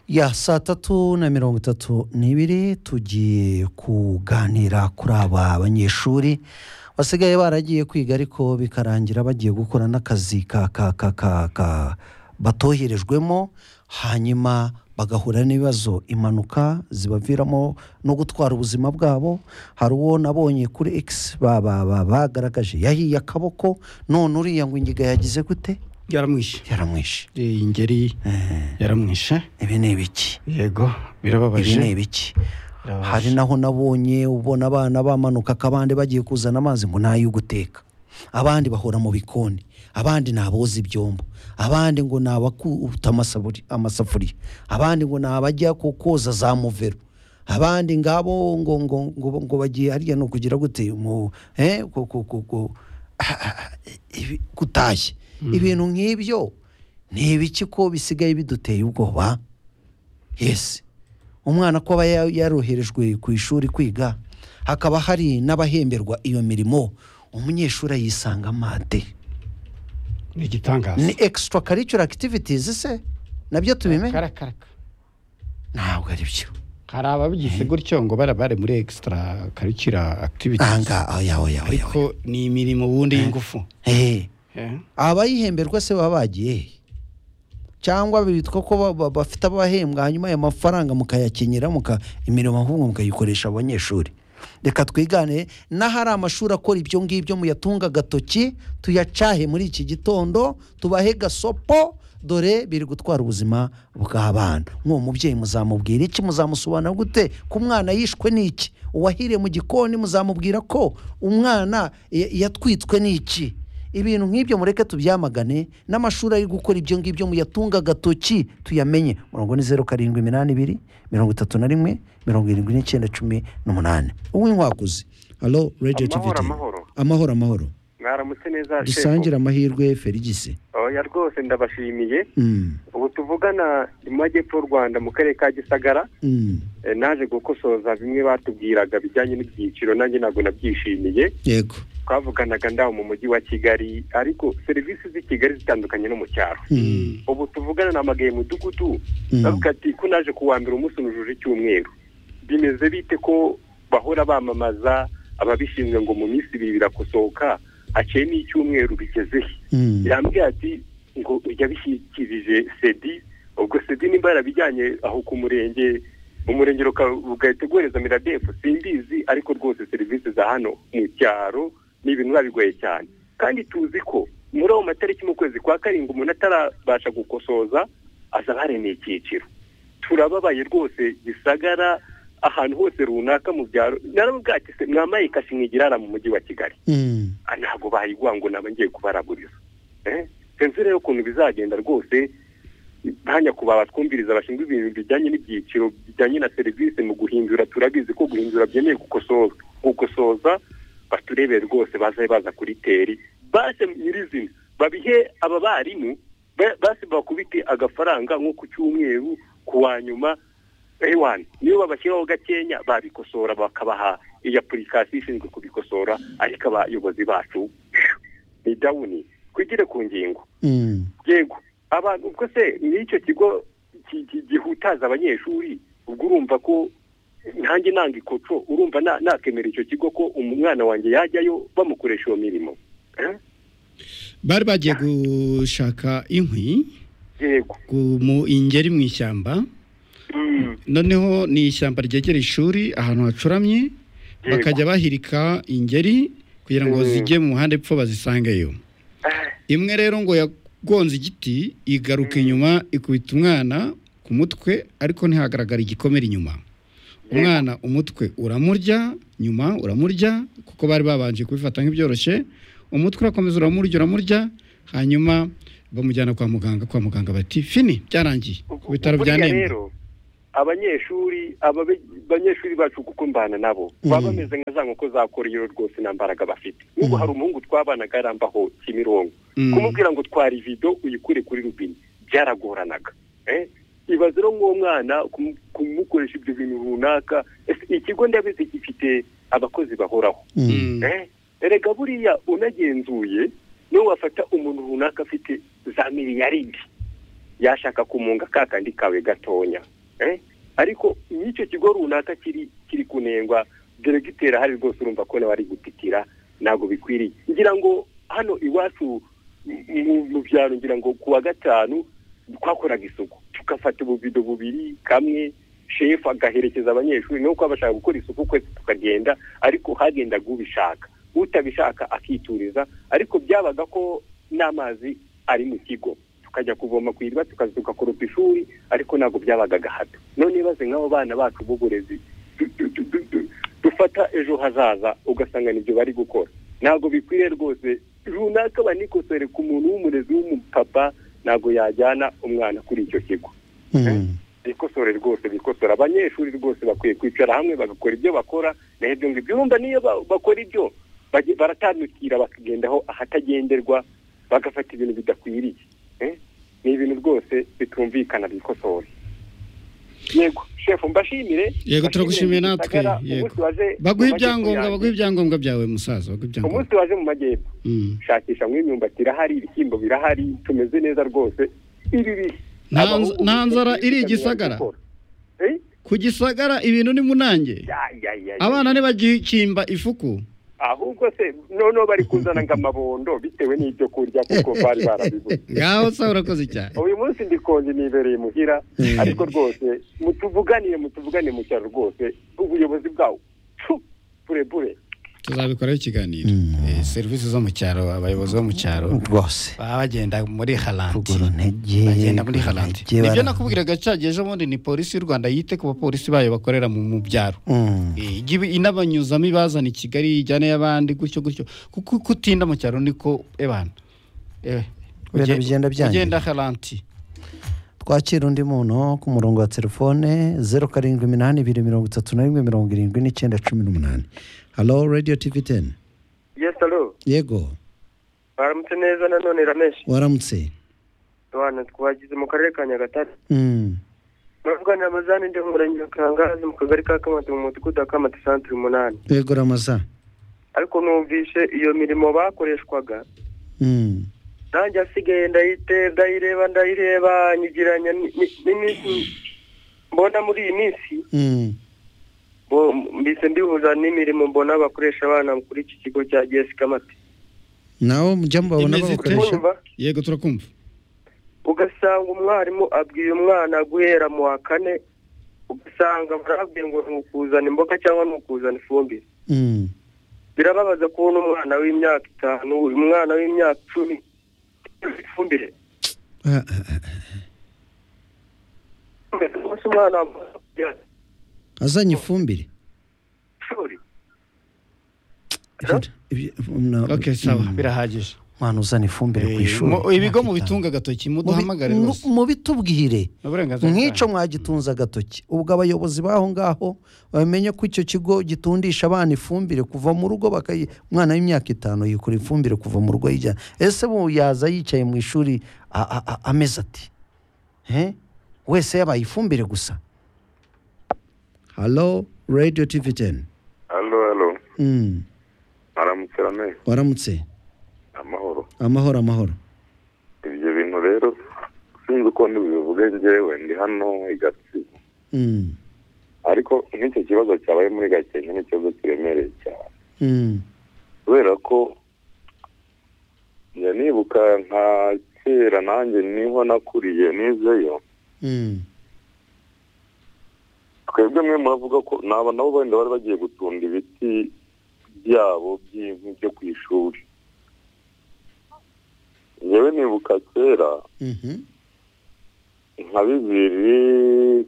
ya saa tatu na mirongo itatu n'ibiri tugiye kuganira kuri aba banyeshuri basigaye baragiye kwiga ariko bikarangira bagiye gukora n'akazi ka ka ka ka ka batoherejwemo hanyuma bagahura n'ibibazo impanuka zibaviramo no gutwara ubuzima bwabo hari uwo nabonye kuri x ba- ba- ba- bagaragaje yahiye akaboko none uriya ngo ingiga yagize gute yaramwishe yaramwishe Eh, ingeri yaramwishe ibi ni ibiki yego ibi ni birababaje ibiki Birababaje. hari naho nabonye ubona abana bamanuka akabande bagiye kuzana amazi ngo nayo guteka abandi bahora mu bikoni abandi ni aboza ibyombo abandi ngo ni abakuta amasaburi- amasafuriya abandi ngo ni abajya ku- koza za muvero abandi ngabo ngo ngo ngo, ngo bagiye harya ni ukugira gute mu eh, ku- ku- ku- ku- ibi- gutashya ibintu nk'ibyo ni ibiki ko bisigaye biduteye ubwoba yesi umwana ko aba ya- yaroherejwe ku ishuri kwiga hakaba hari n'abahemberwa iyo mirimo umunyeshuri ayisanga mate ni igitangaza ni extra curricular activities se nabyo tubimenye karakaraka ntabwo ari byo hari ababigize gutyo ngo bara bare muri extra curricular aha activities ngaha oya oya oya oya. ariko ni imirimo ubundi y'ingufu Eh, Eh, abayihemberwa se baba bagiye he? cyangwa bitwa ko ba- ba- bafite abahembwa hanyuma ayo mafaranga mukayakenyera muka imirimo ahubwo mukayikoresha abanyeshuri reka twigane n'ahari amashuri akora ibyo ngibyo muyatunga agatoki tuyacahe muri iki gitondo tubahe gasopo dore biri gutwara ubuzima bw'abana nk'uwo mubyeyi muzamubwira iki muzamusobanura gute ko umwana yishwe n'iki uwahiriye mu gikoni muzamubwira ko umwana ya- yatwitswe n'iki ibintu nk'ibyo mureke tubyamagane n'amashuri ari gukora ibyo ngibyo muyatunga agatoki tuyamenye murongo ni zeru karindwi iminani ibiri mirongo itatu na rimwe mirongo irindwi n'icyenda cumi n'umunani uw'inkwakuzi halo radiyo Amahoro, tiviti amahoro. amahoro amahoro mwaramutse neza dusangire amahirwe ferigisi oya rwose ndabashimiye Mm, ubu tuvugana mu majyepfo y'u rwanda mu karere ka gisagara mm, eh, naje gukosoza bimwe batubwiraga bijyanye n'ibyiciro nanjye ntabwo nabyishimiye yego twavuganaga ndaho mu mujyi wa kigali ariko serivisi z'i kigali zitandukanye no mu cyaro Mm, ubu tuvugana na magaye mudugudu Mm. bavuga ati ko naje kuwa mbere umunsi nujuje icyumweru bimeze bite ko bahora bamamaza ababishinzwe ngo mu minsi ibiri birakosoka akeye n'icyumweru bigeze he mm, yambwiye ati ngo yabishyikirije sedi ubwo sedi nimba yarabijyanye aho ku murenge umurenge ruka- ugahita uguhereza miradefu simbizi ariko rwose serivisi za hano mu cyaro ni ibintu biba bigoye cyane kandi tuzi ko muri ayo matariki mu kwezi kwa karindwi umuntu atarabasha gukosoza aza baremeye icyiciro turababaye rwose gisagara ahantu hose runaka mu byaro naravuga ati se mwamaye kashi mwigirara mu mujyi wa kigali mm, Ah, ntabwo bayiguha ngo naba ngiye kubaraguriza Eh? sinzi rero ukuntu bizagenda rwose ntanya kuba batwumviriza bashinzwe ibintu bijyanye n'ibyiciro bijyanye na serivisi mu guhindura turabizi ko guhindura byemewe gukosoza gukosoza baturebere rwose baze baza kuri teri base nyirizina babihe aba barimu ba- base bakubite agafaranga nko ku cyumweru ku wa nyuma ewana niyo babashyiraho gakenya babikosora bakabaha iyi apurikasiyo ishinzwe kubikosora ariko abayobozi bacu ni dawuni twigire ku ngingo mm, yego abantu ubwo se n'icyo kigo ki- ki- gihutaza abanyeshuri ubwo urumva ko ntange nanga ikoco urumva na- nakemera icyo kigo ko umwana wanjye yajyayo bamukoresha iyo mirimo Eh? bari bagiye gushaka inkwi yego ku- mu ingeri mu ishyamba Mm, noneho ni ishyamba ryegera ishuri ahantu hacuramye Yego. bakajya bahirika ingeri kugira ngo Mm. zijye mu muhanda epfo bazisangeyo eh, imwe rero ngo yagonze igiti igaruka inyuma ikubita umwana ku mutwe ariko ntihagaragara igikomere inyuma umwana umutwe uramurya nyuma uramurya kuko bari babanje kubifata nk'ibyoroshye umutwe urakomeza uramurya uramurya hanyuma bamujyana kwa muganga kwa muganga bati fini byarangiye ku bitaro bya Buriya nemba rero abanyeshuri aba banyeshuri bacu kuko mbana nabo baba bameze nka za nkoko za korero rwose nta mbaraga bafite nk'ubu hari umuhungu twabanaga arambaho kimirongo Mm. kumubwira ngo twara ivido uyikure kuri rubine byaragoranaga Eh? ibaze rero nk'uwo mwana kumu- kumukoresha ibyo bintu runaka Ese ikigo ndabizi gifite abakozi bahoraho mm, Mm. Eh, erega buriya unagenzuye niwe wafata umuntu runaka afite za miliyaridi yashaka kumunga ka kandi kawe gatonya eh? ariko n'icyo kigo runaka kiri kiri kunengwa deregiteri ahari rwose urumva ko nawe ari gutitira ntabwo bikwiriye ngira ngo hano iwacu mu- mu byaro ngira ngo ku wa gatanu twakoraga isuku tugafata ububido bubiri kamwe shefu agaherekeza abanyeshuri nuko abashaka gukora isuku kwese tukagenda ariko hagendaga ubishaka utabishaka akituriza ariko byabaga ko n'amazi ari mu kigo tukajya kuvoma ku iriba tukaza tugakoropa ishuri ariko ntabwo byabaga agahato none ibaze nk'abo bana bacu b'uburezi du- du- du- du- du- dufata ejo hazaza ugasanga nibyo bari gukora ntabwo bikwiriye rwose runaka banikosore ku muntu w'umurezi w'umupapa ntabwo yajyana umwana kuri icyo kigo bikosore rwose bikosora abanyeshuri rwose bakwiye kwicara hamwe bagakora ibyo bakora na ibyo ngibyo urumva niyo ba- bakora ibyo bage- baratandukira bakagendaho ahatagenderwa bagafata ibintu bidakwiriye eh? ni ibintu rwose bitumvikana bikosore yego shefu mbashimire Yego, turagushimiye natwe, mbashimire Gisagara, yego. umunsi waje- baguha mu ibyangombwa majyepfo baguha yanjye. ibyangombwa byawe musaza baguha ibyangombwa umunsi waje mu majyepfo Mm. shakisha nk'imyumbati irahari ibishyimbo birahari tumeze neza rwose ibi bihe Nta nz- abahungu nta nzara bitabira iri i gukora. Gisagara? Eh? ku gisagara ibintu ni munange Ya, ya, ya, ya. abana ntibagikimba ifuku ahubwo se noneho bari kuzana ngo amabondo bitewe n'ibyo kurya kuko bari barabibuze ngaho sa urakoze cyane uyu munsi ndikonje nibereye muhira ariko rwose mutuvuganire mutuvuganire mu cyaro rwose ubuyobozi bwawo pfu, burebure tuzabikoraho ikiganiro Mm. Eh, serivisi zo mu cyaro abayobozi bo mu cyaro rwose baba bagenda muri harandi kugura intege bagenda muri kugura harandi intege, nibyo bara- nakubwiraga cyagiye ejo bundi ni polisi y'u rwanda yite ku bapolisi bayo bakorera mu mu byaro Mm. Eh, ijye ibi- inabanyuzamo ibazana i kigali ijyane y'abandi gutyo gutyo kuko uko utinda mu cyaro niko ebana Eh, Ibintu uge- bigenda byangira. ugenda haranti twakira undi muntu ku murongo wa telefone zeru karindwi iminani ibiri mirongo itatu na rimwe mirongo irindwi n'icyenda cumi n'umunani halo radiyo tivi teni Yes, hello. yego Baramutse neza nanone rameshi. waramutse Twana twagize mu karere ka Nyagatare. Mm. Bavuga na Amazani ndi umurenge wa Kangazi mu kagari ka Kamati mu mudugudu wa Kamati santere umunani. yego ramaza Ariko numvise iyo mirimo bakoreshwaga. Mm. Nanjye asigaye ndayite ndayireba ndayireba nyigiranya ni- ni- n'iminsi mbona muri iyi minsi Mm. bo- mbise ndihuza n'imirimo mbona bakoresha abana kuri iki kigo cya GS Kamati. nawe mujya mubabona Imeze ite? babukoresha Urumva? yego turakumva ugasanga umwarimu abwiye umwana guhera mu wa kane ugasanga barabwiye ngo ni ukuzana imboga cyangwa ni ukuzana ifumbire Mm. birababaza kubona umwana w'imyaka itanu umwana w'imyaka icumi ifumbire Ah, ah, ah. umunsi umwana wambaye azanye ifumbire ishuri Ibyo- na- okay sawa Mm. birahagije mwana uzana ifumbire ku Eh, ishuri mu- ibigo mu ntakitange. bitunga agatoki Mubi- muduhamagare mu- rwose mubitubwire Ni uburenganzira nk'icyo bwanyu. mwagitunze agatoki ubwo abayobozi b'aho ngaho bamenye ko icyo kigo gitundisha abana ifumbire kuva mu rugo bakayi umwana w'imyaka itanu yikora ifumbire kuva mu rugo yijyana ese bu yaza yicaye mu ishuri a- a- a- ameze ati Eh? wese yabaye ifumbire gusa halo radiyo tivi teni halo halo Mm, aramutse rameze waramutse amahoro amahoro amahoro ibyo bintu rero sinzi uko ntibivuge njyewe ndi hano i gatsibo Mm, ariko nk'icyo kibazo cyabaye muri gakenke ni ikibazo kiremereye cyane mm, kubera ko njya nibuka nka kera nanjye niho nakuriye nizeyo mm, twebwe mwe muravuga ko ni aba nabo wenda bari bagiye gutunda ibiti byabo by'inkwi byo ku ishuri njyewe nibuka kera mhm, nka bibiri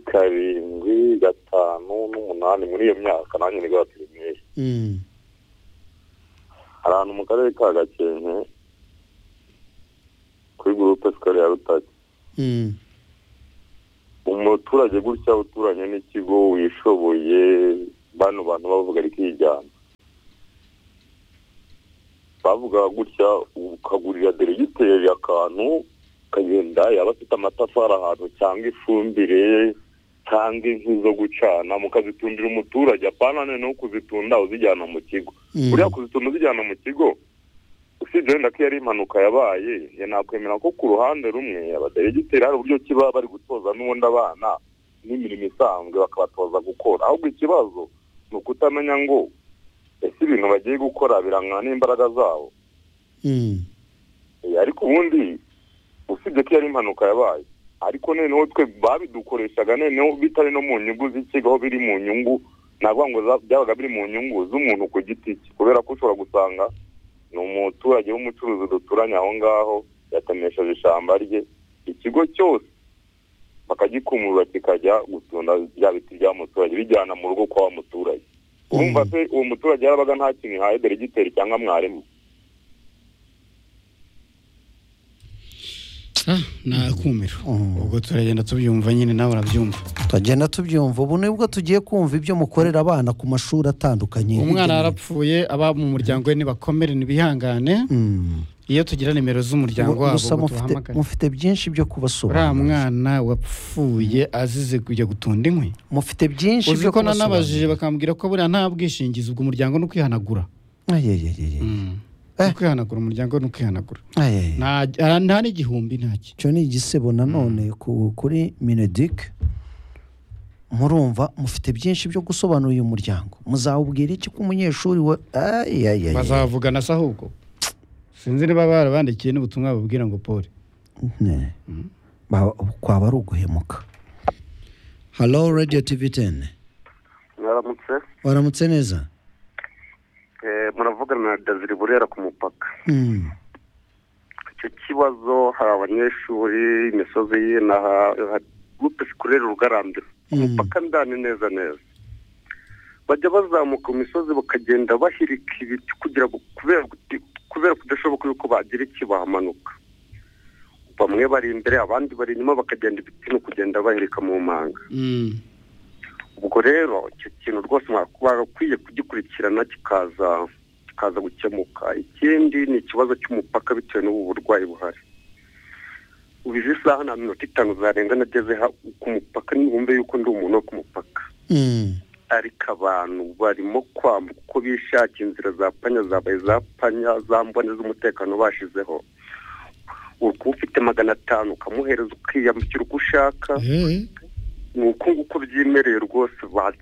karindwi gatanu n'umunani muri iyo myaka nanjye nibwo pirimeri mm, hari ahantu mu karere ka gakenke kuri gurupe sikari ya rutare mm, umuturage gutya uturanye n'ikigo wishoboye bano bantu bavuga ari kwijyana bavugaga gutya ukagurira deregiteri akantu ukagenda yaba afite amatafari ahantu cyangwa ifumbire cyangwa inkwi zo gucana mukazitundira umuturage apana noneho kuzitunda uzijyana mu kigo mm. buriya kuzituma uzijyana mu kigo usibye wenda ko iyo ari impanuka yabaye nakwemera ko ku ruhande rumwe abaderegiteri hari uburyo kiba bari gutoza n'ubundi abana n'imirimo isanzwe bakabatoza gukora ahubwo ikibazo ni ukutamenya ngo ese ibintu bagiye gukora birangana n'imbaraga zabo Mm. Eh, ariko ubundi usibye ko iyo ari impanuka yabaye ariko noneho twe babidukoreshaga noneho bitari no mu nyungu z'ikigo aho biri mu nyungu ntabwo ngo za- byabaga biri mu nyungu z'umuntu ku giti cye kubera ko ushobora gusanga ni umuturage w'umucuruzi duturanye aho ngaho yatemesheje ishyamba rye ikigo cyose bakagikumurura kikajya gutunda bya biti bya muturage bijyana mu rugo kwa wa muturage urumva se uwo muturage yarabaga nta kintu ihaye deregiteri cyangwa mwarimu Ah, nakumira Mm. ubwo turagenda tubyumva nyine nawe urabyumva tugenda tubyumva ubu nibwo tugiye kumva ibyo mukorera abana ku mashuri atandukanye umwana hirya no hino. yarapfuye aba mu muryango we nibakomere ntibihangane Mm. iyo tugira nimero z'umuryango wabo gusa ngo mufite duhamagare mufite byinshi byo uriya kubasobanurira mwana wapfuye azize kujya gutunda inkwi mufite byinshi uzi byo ko nanabajije kubasobanurira bakambwira ko buriya nta bwishingizi ubwo umuryango ni ukwihanagura ayayayaya Eh. ni ukwihanagura umuryango ni ukwihanagura ayayaya Nta- ara- nta n'igihumbi ntacyo icyo ni igisebo nanone ku- kuri minedik murumva mufite byinshi byo gusobanura uyu muryango muzawubwira iki ko umunyeshuri we ayayaya bazavugana se ahubwo sinzi niba barabandikiye n'ubutumwa bababwira ngo pole Ne. Ba- kwaba ari uguhemuka halo radiyo tivi teni mwaramutse waramutse neza muravugana na daziri burera ku mupaka Mm. icyo kibazo hari abanyeshuri imisozi ye na gurupe sikurere rugarambye Mm. umupaka ndani neza neza bajya bazamuka mu misozi bakagenda bahirika ibiti kugira ngo kubera guti- kubera kudashoboka yuko bagira iki bahamanuka bamwe bari imbere abandi bari inyuma bakagenda ibiti no kugenda bahirika mu manga ubwo rero icyo kintu rwose bakwiye kugikurikirana kikaza kikaza gukemuka ikindi ni ikibazo cy'umupaka bitewe n'ubu burwayi buhari ubu izi saha nta minota itanu zarenga nageze ha- ku mupaka nibumve yuko ndi umuntu wo ku mupaka Mm. ariko abantu barimo kwambuka uko bishakiye inzira za panya zabaye za panya za mbone z'umutekano bashizeho ukuba ufite magana atanu ukamuhereza ukiyambukira uko ushaka ni uko nguko byemereye rwose ba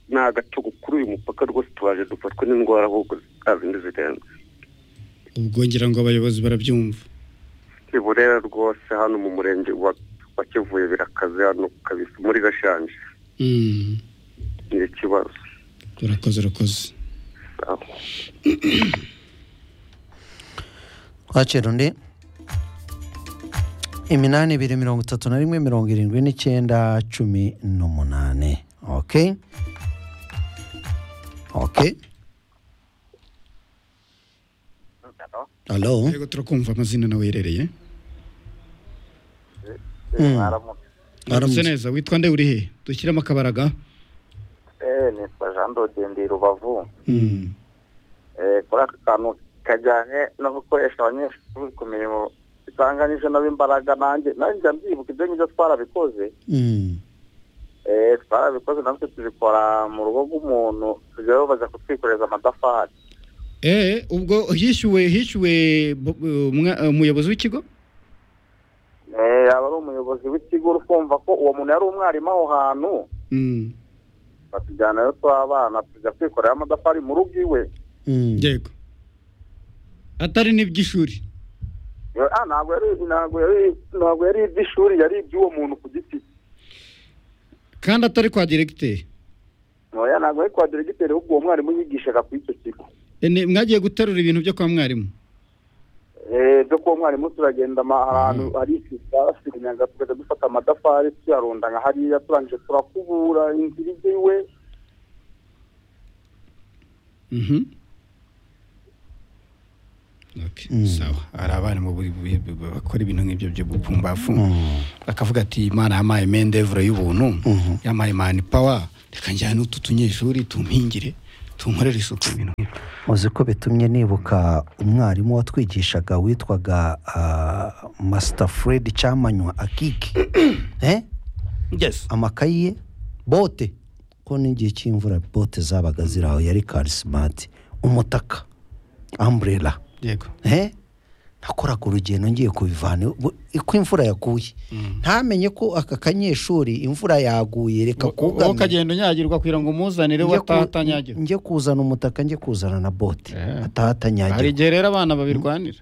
ni agatogo kuri uyu mupaka rwose tubaje dufatwa n'indwara ahubwo zindi zirenze ubwo ngira ngo abayobozi barabyumva i burera rwose hano mu murenge wa wa kivuye birakaze hano kabisa muri gashanje Mm. ni ikibazo urakoze urakoze Aho. twakira undi iminani ibiri mirongo itatu na rimwe mirongo irindwi n'icyenda cumi n'umunani oke oke alo yego turakumva amazina nawe yerereye Mm. uramutse neza witwa nde uri he dushyiremo akabaraga Eh, nitwa jean dode ndi rubavu Mm. Eh, kuri aka kantu kajyanye no gukoresha abanyeshuri ku mirimo isanganije n'imbaraga nanjye nanjye njya mbyibuka ibyo ngibyo twarabikoze Mm. Eh, twarabikoze natwe tubikora mu rugo rw'umuntu tujyayo bajya kutwikoreza amatafari Eh, ubwo hishyuwe hishyuwe bo- umwa- umuyobozi w'ikigo Eh, yaba ari umuyobozi w'ikigo uri kumva ko uwo muntu yari umwarimu aho hantu Mm. batujyanayo tw'abana tujya kwikorera amatafari mu rugo iwe Mm. yego atari n'iby'ishuri Yo, ah, ntabwo yari ntabwo yari ntabwo yari iby'ishuri yari iby'uwo muntu ku giti cye kandi atari kwa diregiteri ntoya ntabwo ari kwa diregiteri ahubwo uwo mwarimu yigishaga ku icyo kigo Eh, ni- mwagiye guterura ibintu byo kwa mwarimu Eh, byo kuba umwarimu turagenda ama- ahantu hari isisasirinyaga tukajya dufata amatafari tuyarunda nka hariya turangije turakubura inzira ijya iwe Mhm. Okay, sawa hari abarimu buri- buri- buri- bakora ibintu nk'ibyo byo bupfumbafu bakavuga ati imana yampaye mendevure y'ubuntu yampaye mani pawa reka njyane utu tunyeshuri tumpingire tunkorere isuku ibintu nk'ibyo muzi ko bitumye nibuka umwarimu watwigishaga witwaga ah, Master Fred cyamanywa akiki eh? yes amakayi ye bote ko n'igihe cy'imvura bote zabaga ziri aho yari karisimati umutaka amburera yego eh? nakoraga urugendo ngiye kubivana bu- uko imvura yaguye ntamenye ko aka kanyeshuri imvura yaguye reka wowe kugamye ukagenda unyagirwa kugira ngo umuzanire we Njye ku- ataha atanyagirwa njye kuzana umutaka njye kuzana na bote Eh. ataha hari atanyagirwa igihe rero abana babirwanira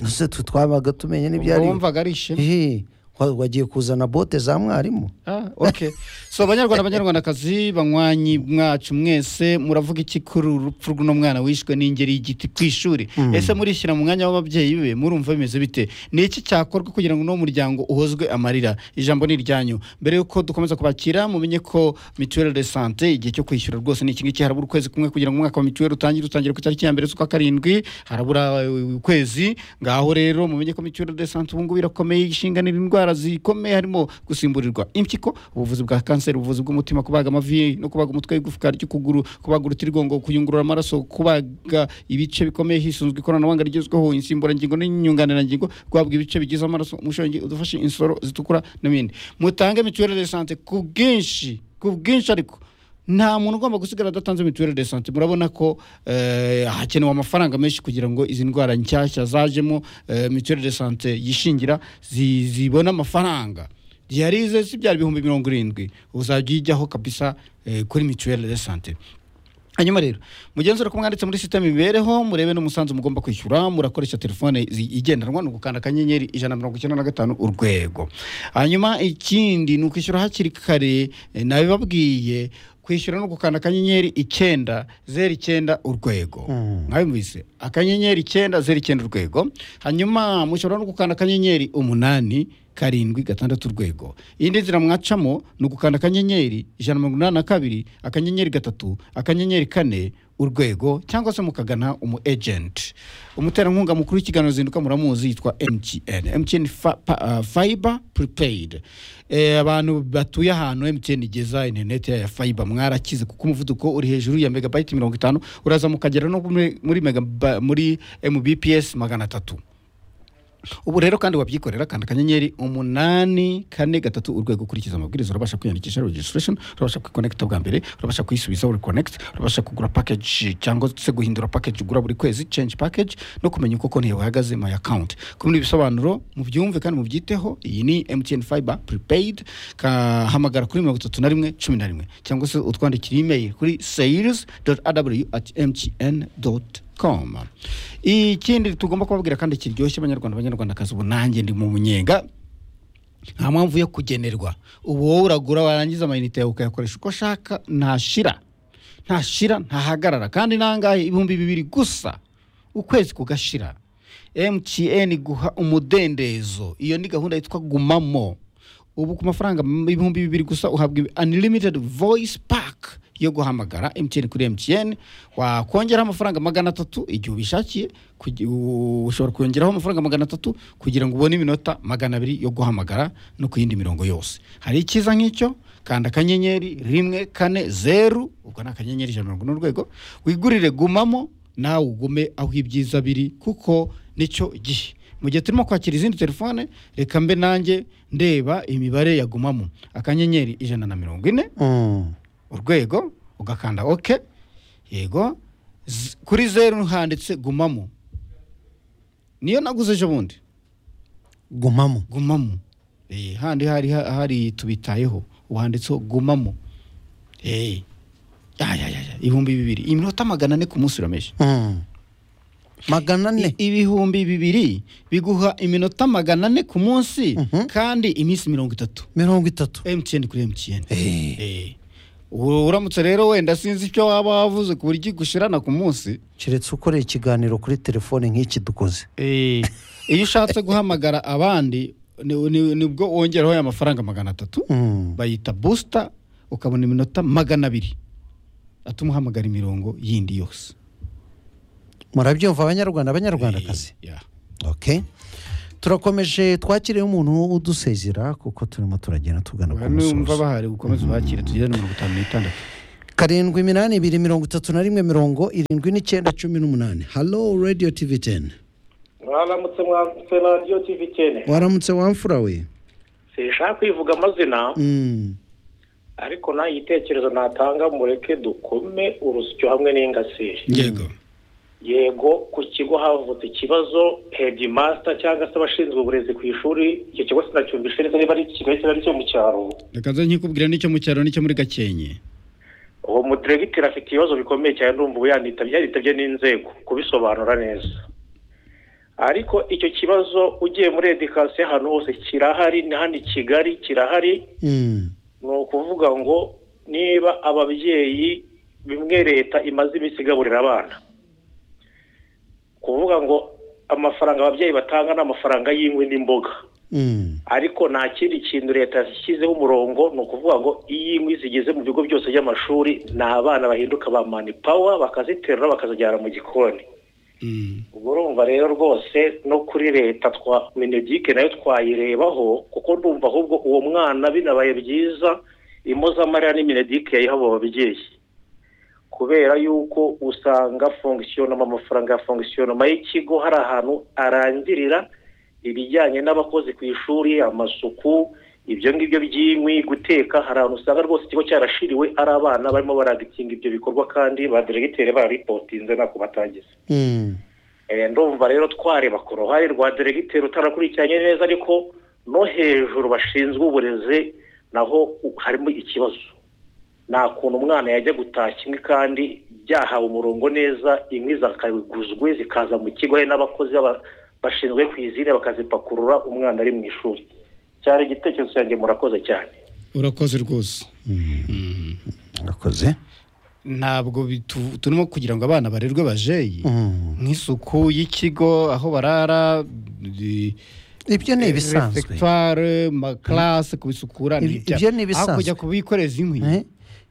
ese twe twabaga tumenya n'ibyo ubwo ari byo wumvaga ari ishema Ehe, wa- wagiye kuzana bote za mwarimu Ah, okay so abanyarwanda abanyarwandakazi banywanyi mwacu mwese muravuga iki kuri uru rupfu rw'uno mwana wishwe n'ingeri y'igiti ku ishuri ese murishyira mu mwanya w'ababyeyi be murumva bimeze bite ni iki cyakorwa kugira ngo uno muryango uhozwe amarira ijambo ni iryanyu mbere y'uko dukomeza kubakira mumenye ko mituweli de sante igihe cyo kwishyura rwose ni iki ngiki harabura ukwezi kumwe kugira ngo umwaka wa mituweli utangire utangire ku itariki ya mbere z'ukwa karindwi harabura eh, ukwezi ngaho rero mumenye ko mituweli de sante ubu ngubu irakomeye ishinganira indwara zikomeye harimo gusimburirwa impyiko ubuvuzi bwa kanseri ubuvuzi bw'umutima kubaga amavi no kubaga umutwe igufwa ry'ukuguru kubaga urutirigongo kuyungurura amaraso kubaga ibice bikomeye hisunzwe ikoranabuhanga rigezweho insimburangingo n'inyunganirangingo guhabwa ibice bigize amaraso umushongi udufashe insoro zitukura n'ibindi mutange mituweli de sante ku bwinshi ku bwinshi ariko nta muntu ugomba gusigara adatanze mituweli de sante murabona ko eh, hakenewe amafaranga menshi kugira ngo izi ndwara nshyashya zajemo eh, mituweli de sante yishingira zi- zibone amafaranga diyarize si byari ibihumbi mirongo irindwi uzajya uyijyaho kabisa eh, kuri mituweli de sante hanyuma rero mugenzura ko mwanditse muri sisiteme imibereho murebe n'umusanzu mugomba kwishyura murakoresha telefone zi- igendanwa ni ugukanda akanyenyeri ijana na mirongo icyenda na gatanu urwego hanyuma ikindi ni ukwishyura hakiri kare eh, nabibabwiye kwishyura no gukanda akanyenyeri icyenda zeru icyenda urwego mwabimvise akanyenyeri icyenda zeru icyenda urwego hanyuma mushobora no gukanda akanyenyeri umunani karindwi gatandatu urwego iyindi nzira mwacamo ni ugukanda akanyenyeri ijana na mirongo inani na kabiri akanyenyeri gatatu akanyenyeri kane urwego cyangwa se mukagana umu ejenti umuterankunga mukuru w'ikiganiro zinduka muramuzi yitwa mtn mtn fa, pa, uh, fiber prepaid eh, abantu batuye ahantu mtn igeza interineti ya fiber mwarakize kuko umuvuduko uri hejuru ya megabayiti mirongo itanu uraza mukagera no muri, muri, megaba, muri mbps magana atatu ubu rero kandi wabyikorera kanda akanyenyeri umunani kane gatatu urwego ukurikiza amabwiriza urabasha kwiyandikisha registration urabasha kwikonekita bwa mbere urabasha kwisubiza uri connect urabasha kugura package cyangwa se guhindura package ugura buri kwezi change package no kumenya uko konti yawe ihagaze my account kuri ibi bisobanuro mubyumve kandi mubyiteho iyi ni MTN Fiber prepaid kahamagara kuri mirongo itatu na rimwe cumi na rimwe cyangwa se utwandikira email kuri sales.aw@mtn.com com ikindi tugomba kubabwira kandi kiryoshye abanyarwanda abanyarwandakazi ubu nanjye ndi mu munyenga nta mpamvu yo kugenerwa ubu wowe uragura warangiza amayinite yawe ukayakoresha uko ashaka ntashira ntashira ntahagarara kandi nangahe ibihumbi bibiri gusa ukwezi kugashira mtn guha umudendezo iyo ni gahunda yitwa gumamo ubu ku mafaranga m- ibihumbi bibiri gusa uhabwa unlimited voice pack yo guhamagara mtn kuri mtn wakongeraho amafaranga magana atatu igihe ubishakiye kugi- u- ushobora kongeraho amafaranga magana atatu kugira ngo ubone iminota magana abiri yo guhamagara no ku yindi mirongo yose hari icyiza nk'icyo kanda akanyenyeri rimwe kane zeru ubwo ni akanyenyeri ijana na mirongo ine urwego wigurire gumamo nawe ugume aho ibyiza biri kuko nicyo gihe mu gihe turimo kwakira izindi telefone reka mbe nanjye ndeba imibare yagumamo akanyenyeri ijana na mirongo ine Mm. urwego ugakanda ok yego Z- kuri zeru handitse gumamo niyo naguze ejo bundi gumamo gumamo Eh, handi hari hari tubitayeho wanditseho gumamo Eh, ya, ya, ya, ya, ibihumbi bibiri iminota magana ane ku munsi urameshe Mm. magana ane I- ibihumbi bibiri biguha iminota magana ane ku munsi kandi iminsi mirongo itatu mirongo itatu mtn kuri mtn Eh. Eh. U- uramutse rero wenda sinzi icyo waba wavuze ku buryo igushirana ku munsi keretse ukoreye ikiganiro kuri telefone nk'iki dukoze Eh, iyo ushatse guhamagara abandi ni- ni- nibwo wongeraho aya mafaranga magana atatu Mm. bayita busita ukabona iminota magana abiri atuma uhamagara imirongo yindi yose murabyumva abanyarwanda abanyarwandakazi Eh, yeah. okay turakomeje twakiriye umuntu udusezera kuko turimo turagenda tugana ku numva musozo bahari gukomeza ubakire tugere mirongo itanu n'itandatu karindwi iminani ibiri mirongo itatu na rimwe mirongo irindwi n'icyenda cumi n'umunani halo radiyo tivi teni mwaramutse mwamutse na radiyo tivi cyene waramutse wamfura we sinshaka kwivuga amazina Mm. ariko nta gitekerezo natanga mureke dukume urusyo hamwe n'ingasire yego yego ku kigo havutse ikibazo hedimasita cyangwa se abashinzwe uburezi ku ishuri icyo kigo sinacyumvishe neza niba ari kigali cyangwa ari icyo mu cyaro reka nze nkikubwira n'icyo mu cyaro n'icyo muri gakenke uwo mudiregiteri afite ibibazo bikomeye cyane ndumva ubu yanitabye yanitabye n'inzego kubisobanura neza ariko icyo kibazo ugiye muri edikasiyo ahantu hose kirahari na hano i kigali kirahari Mm. ni ukuvuga ngo niba ababyeyi bimwe leta imaze iminsi igaburira abana kuvuga ngo amafaranga ababyeyi batanga ni amafaranga y'inkwi n'imboga Mm. ariko nta kindi kintu leta yashyizeho umurongo ni ukuvuga ngo iyo inkwi zigeze mu bigo byose by'amashuri ni abana bahinduka ba mani pawa bakaziterura bakazijyana mu gikoni Mm. ubwo urumva rero rwose no kuri leta twa minegike nayo twayirebaho kuko ndumva ahubwo uwo mwana binabaye byiza impozamarira ni minegike yayihawe ababyeyi kubera yuko usanga fongisiyonoma amafaranga ya fongisiyonoma y'ikigo hari ahantu arangirira ibijyanye n'abakozi ku ishuri amasuku ibyo ngibyo by'inkwi guteka hari ahantu usanga rwose ikigo cyarashiriwe ari abana barimo baragikinga ibyo bikorwa kandi ba diregiteri bararipotinze ntako batangiza Mm. Eh, ndumva rero twareba ku ruhare rwa diregiteri utarakurikiranye neza ariko no hejuru bashinzwe uburezi naho u- harimo ikibazo nta kuntu umwana yajya gutaha kimwe kandi byahawe umurongo neza inkwi zakaguzwe zikaza mu kigo hari n'abakozi baba- bashinzwe ku izina bakazipakurura umwana ari mu ishuri cyari igitekerezo cyanjye murakoze cyane urakoze rwose urakoze ntabwo bitu- turimo kugira ngo abana barerwe bajeyi Mm. nk'isuku y'ikigo aho barara di- ibyo ni ibisanzwe refectoire makarase kubisukura Ibi- ibyo ni ibisanzwe. kujya kubikoreza inkwi Eh?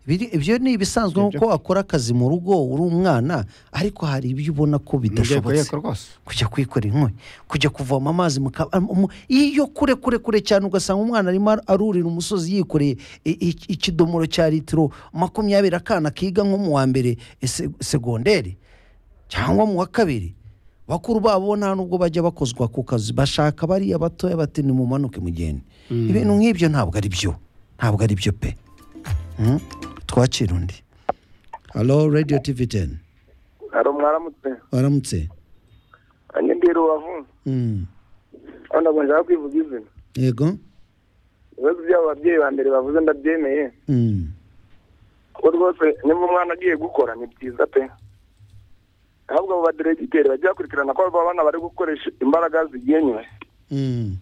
Biri- ibyo ni ibisanzwe Ibyo- kuko wakora akazi mu rugo uri umwana ariko hari ibyo ubona ko Nibyo bidashobotse yego rwose kujya kwikora inkwi kujya kuvoma amazi mu ka- mu- iyo kure kure kure cyane ugasanga umwana arimo ar- arurira umusozi yikoreye i- i- ikidomoro cya litiro makumyabiri akana kiga nko mu wa mbere eh, se- segonderi cyangwa mu wa kabiri bakuru babo nta nubwo bajya bakozwa ku kazi bashaka bariya batoya bati nimumanuke mugende ibintu nk'ibyo ntabwo ari byo ntabwo ari byo pe Mm? twakira undi halo radiyo tivi teni hari mwaramutse waramutse anye mbere wavunze Mm. aho ntabwo nshaka kwivuga izina yego ibibazo by'abo babyeyi ba mbere bavuze ndabyemeye Mm. kuko rwose niba umwana agiye gukora ni byiza pe ahubwo abo baderegiteri bajya bakurikirana ko abo bana bari gukoresha imbaraga zigenwe Mm.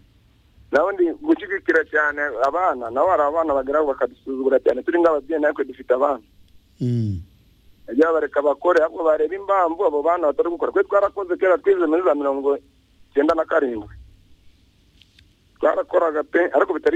naho ndi gushyigikira cyane abana naho hari abana bagera aho bakadusuzugura cyane turi nk'ababyeyi natwe dufite abana Mm. bajya bareka bakore ahubwo bareba impamvu abo bana batari gukora twe twarakoze kera twize muri za mirongo icyenda na karindwi twarakoraga pe ariko bitari